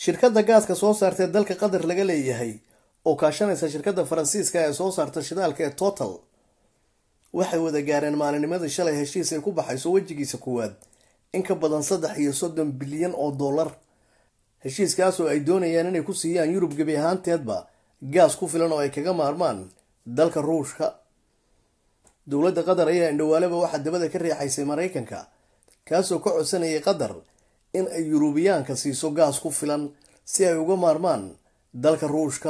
shirkadda gaaska soo saartee dalka qatar laga leeyahay oo kaashanaysa shirkadda faransiiska ee soo saarta shidaalka ee total waxay wada gaareen maalinimadii shalay heshiis ay ku baxayso wejigiisa koowaad in ka badan saddex iyo soddon bilyan oo dollar heshiiskaasoo ay doonayaan inay ku siiyaan yurub gebi ahaanteedba gaas ku filan oo ay kaga maarmaan dalka ruushka dowladda qatar ayaa indhawaaleba waxaa dabada ka riixaysay maraykanka kaasoo ka codsanayay qatar in ay yurubiyaanka siiso gaas ku filan si ay uga maarmaan dalka ruushka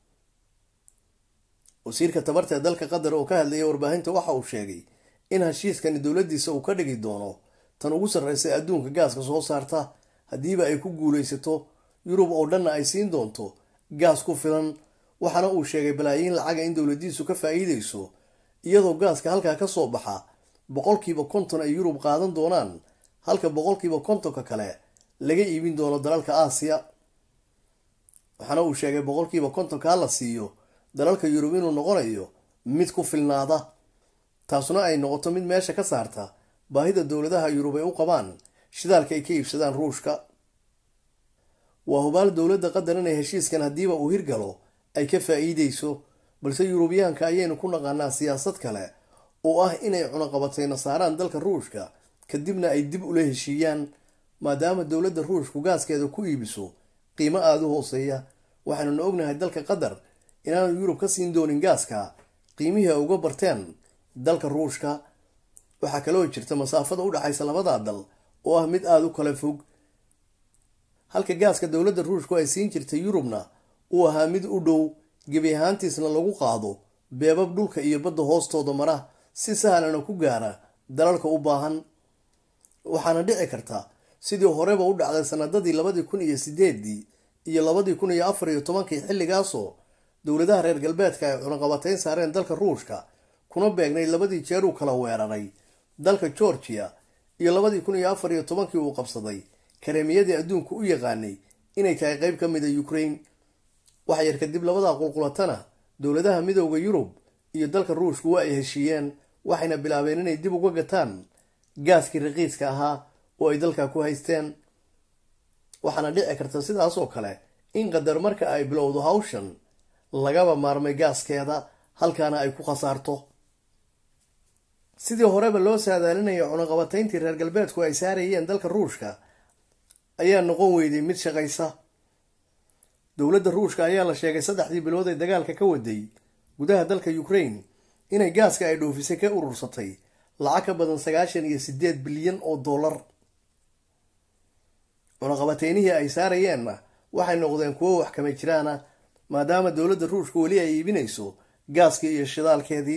wasiirka tabarta ee dalka qatar oo ka hadlayay warbaahinta waxa uu sheegay in heshiiskani dowladiisa uu ka dhigi doono tan ugu sarreysa adduunka gaaska soo saarta haddiiba ay ku guulaysato yurub oo dhanna ay siin doonto gaas ku filan waxaana uu sheegay balaayiin lacaga in dowladiisu ka faa'iideyso iyadoo gaaska halkaa ka soo baxa boqolkiiba konton ay yurub qaadan doonaan halka boqolkiiba kontonka kale laga iibin doono dalalka aasiya waxaana uu sheegay boqolkiiba kontonka ha la siiyo dalalka yurub inuu noqonayo mid ku filnaada taasuna ay noqoto mid meesha ka saarta baahida dowladaha yurub ay u qabaan shidaalka ay ka iibsadaan ruushka waa hubaal dowladda qatar inay heshiiskan haddiiba uu hirgalo ay ka faa'iideyso balse yurubiyaanka ayaynu ku naqaanaa siyaasad kale oo ah inay cunaqabatayna saaraan dalka ruushka kadibna ay dib ula heshiiyaan maadaama dowladda ruushku gaaskeeda ku iibiso qiimo aada u hooseeya waxaanuna ognahay dalka qatar inaanu yurub ka siin doonin gaaska qiimihii ay uga barteen dalka ruushka waxaa kaloo jirta masaafada u dhexaysa labadaa dal oo ah mid aada u kala fog halka gaaska dowladda ruushku ay siin jirtay yurubna uu ahaa mid u dhow gebi ahaantiisna lagu qaado beebab dhulka iyo badda hoostooda mara si sahlana ku gaara dalalka u baahan waxaana dhici karta sidii horeba u dhacday sanadadii labadii kun iyo sideedii iyo labadii kun iyo afar iyo tobankii xilligaasoo dowladaha reer galbeedka ay cunaqabateyn saareen dalka ruushka kuna beegnay labadii jeer uu kala weeraray dalka georgiya iyo labadii kun iyo afar iyo tobankii uu qabsaday kareemiyadii adduunku u yaqaanay inay tahay qeyb ka mid a ukraine wax yar kadib labadaa qulqulatana dowladaha midooda yurub iyo dalka ruushku waa ay heshiiyeen waxayna bilaabeen inay dib uga gataan gaaskii raqiiska ahaa oo ay dalka ku haysteen waxaana dhici karta sidaas oo kale in qadar marka ay bilowdo hawshan lagaba maarmay gaaskeeda halkaana ay ku khasaarto sidii horeba loo saadaalinaya cunaqabatayntii reer galbeedku ay saarayeen dalka ruushka ayaa noqon weyday mid shaqaysa dowladda ruushka ayaa la sheegay saddexdii bilood ee dagaalka ka waday gudaha dalka ukraine inay gaaska ay dhoofisay ka urursatay lacag ka badan sagaashan iyo sideed bilyan oo dollar cunaqabateynihii ay saarayeenna waxay noqdeen kuwo wax kama jiraana maadaama dowladda ruushka weli ay iibinayso gaaskii iyo shidaalkeedii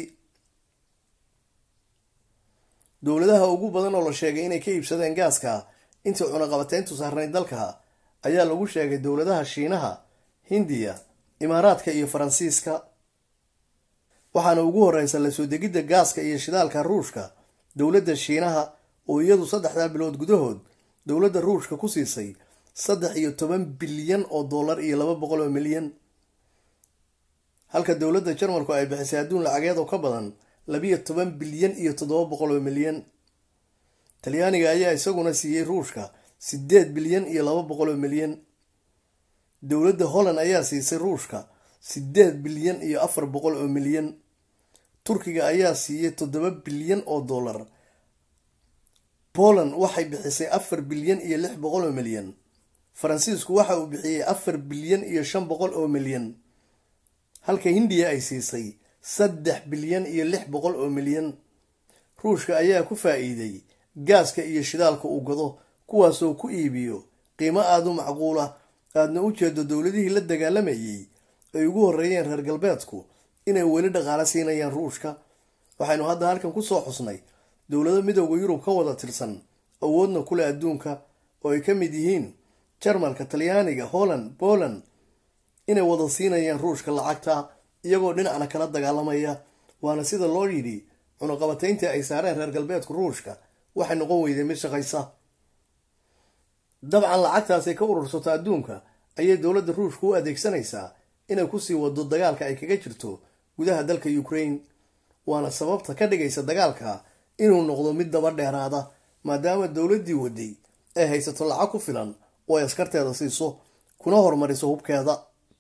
dowladaha ugu badan oo la sheegay inay ka iibsadeen gaaska intii cunaqabateyntu saarnayd dalka ayaa lagu sheegay dowladaha shiinaha hindiya imaaraadka iyo faransiiska waxaana ugu horeysa la soo degidda gaaska iyo shidaalka ruushka dowladda shiinaha oo iyadu saddexdaa bilood gudahood dowladda ruushka ku siisay saddex iyo toban bilyan oo dollar iyo laba boqol oo milyan halka dowladda jarmalku ay bixisay adduun lacageed oo ka badan labiyo toban bilyan iyo toddoba boqol oo milyan talyaaniga ayaa isaguna siiyey ruushka sideed bilyan iyo laba boqol oo milyan dowladda holland ayaa siisay ruushka sideed bilyan iyo afar boqol oo milyan turkiga ayaa siiyey toddoba bilyan oo dollar poland waxay bixisay afar bilyan iyo lix boqol oo milyan faransiisku waxa uu bixiyey afar bilyan iyo shan boqol oo milyan halka hindiya ay siisay saddex bilyan iyo lix boqol oo milyan ruushka ayaa ku faa-iiday gaaska iyo shidaalka uu gado kuwaasoo ku iibiyo qiimo aada u macquul ah aadna u jeedo dowladihii la dagaalamayay ay ugu horreeyeen reer galbeedku inay weli dhaqaalo siinayaan ruushka waxaynu hadda halkan kusoo xusnay dowlado midooda yurub ka wada tirsan awoodna kule adduunka oo ay ka mid yihiin jarmalka talyaaniga holland poland inay wada siinayaan ruushka lacagta iyagoo dhinacna kala dagaalamaya waana sida loo yidhi cunaqabateyntii ay saareen reer galbeedku ruushka waxay noqon weyday mid shaqaysa dabcan lacagtaasay ka urursato adduunka ayay dowladda ruushka u adeegsanaysaa inay kusii wado dagaalka ay kaga jirto gudaha dalka ukraine waana sababta ka dhigaysa dagaalka inuu noqdo mid daba dheeraada maadaama dowladdii waday ay haysato lacag ku filan oo ay askarteeda siiso kuna horumariso hubkeeda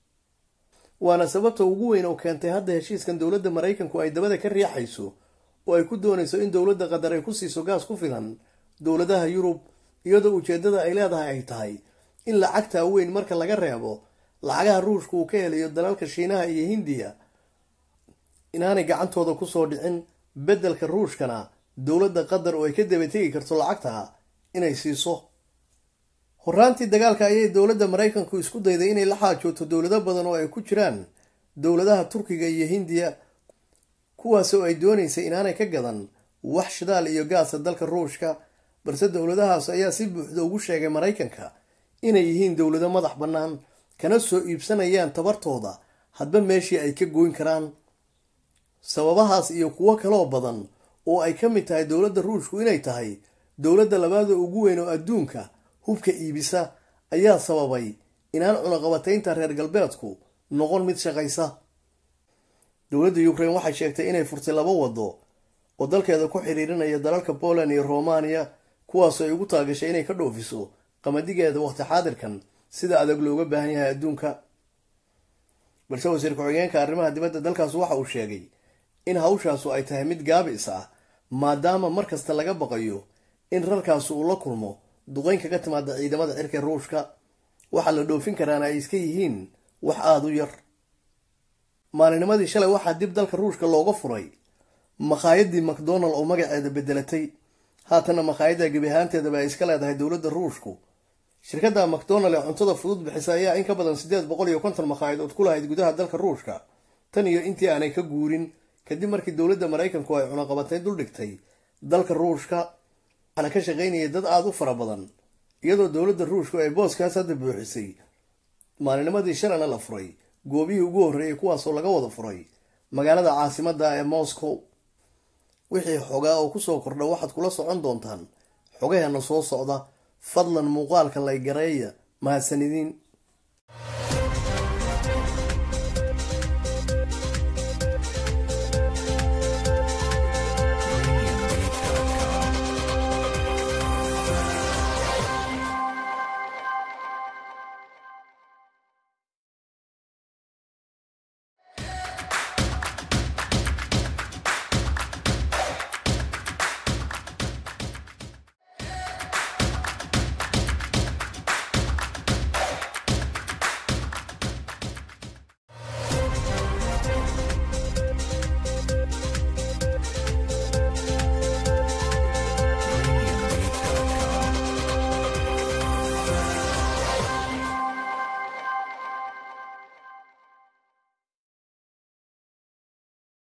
waana sababta ugu weyn oo keentay hadda heshiiskan dowladda maraykanku ay dabada ka riixayso oo ay ku doonayso in dowladda qatar ay ku siiso gaas ku filan dowladaha yurub iyadoo ujeeddada ay leedahay ay tahay in lacagtaa weyn marka laga reebo lacagaha ruushka uu ka helayo dalalka shiinaha iyo hindiya inaanay gacantooda kusoo dhicin beddelka ruushkana dowladda qatar oo ay ka dabategi karto lacagta inay siiso horaantii dagaalka ayay dowladda maraykanku isku dayday inay la xaajooto dowlado badan oo ay ku jiraan dowladaha turkiga iyo hindiya kuwaas oo ay doonaysay inaanay ka gadan wax shidaal iyo gaasa dalka ruushka balse dowladahaas ayaa si buuxda ugu sheegay maraykanka inay yihiin dowlado madax bannaan kana soo iibsanayaan tabartooda hadba meeshii ay ka goyn karaan sababahaas iyo kuwo kaloo badan oo ay ka mid tahay dowladda ruushku inay tahay dowladda labaada ugu weyn oo adduunka hubka iibisa ayaa sababay inaan cunaqabataynta reer galbeedku noqon mid shaqaysa dowladda ukraine waxay sheegtay inay furtay laba wado oo dalkeeda ku xiriirinaya dalalka poland iyo romaniya kuwaasoo ay ugu taagashay inay ka dhoofiso qamadigeeda waqti xaadirkan sida adag looga baahan yahay adduunka balse wasiir ku-xigeenka arrimaha dibadda dalkaas waxa uu sheegay in hawshaasu ay tahay mid gaabis ah maadaama mar kasta laga baqayo in rarkaasi uu la kulmo duqeyn kaga timaada ciidamada cirka ruushka waxaa la dhoofin karaana ay iska yihiin wax aada u yar maalinimadii shalay waxaa dib dalka ruushka looga furay makhaayadii macdonald oo magaceeda bedelatay haatanna makhaayadda gebi ahaanteedaba ay iska leedahay dowladda ruushku shirkadda macdonald ee cuntada fudud bixisa ayaa in ka badan siddeed boqol iyo konton makhaayad ku lahayd gudaha dalka ruushka tan iyo intii aanay ka guurin kadib markii dowladda maraykanku ay cunaqabatay duldhigtay dalka ruushka waxaana ka shaqaynayay dad aada u fara badan iyadoo dowladda ruushku ay booskaas hadda buuxisay maalinimadii shalana la furay goobihii ugu horreeyay kuwaasoo laga wada furay magaalada caasimadda ee moscow wixii xogaa oo kusoo kordha waxaad kula socon doontaan xogaheena soo socda fadlan muuqaalka laygareeya mahadsanidin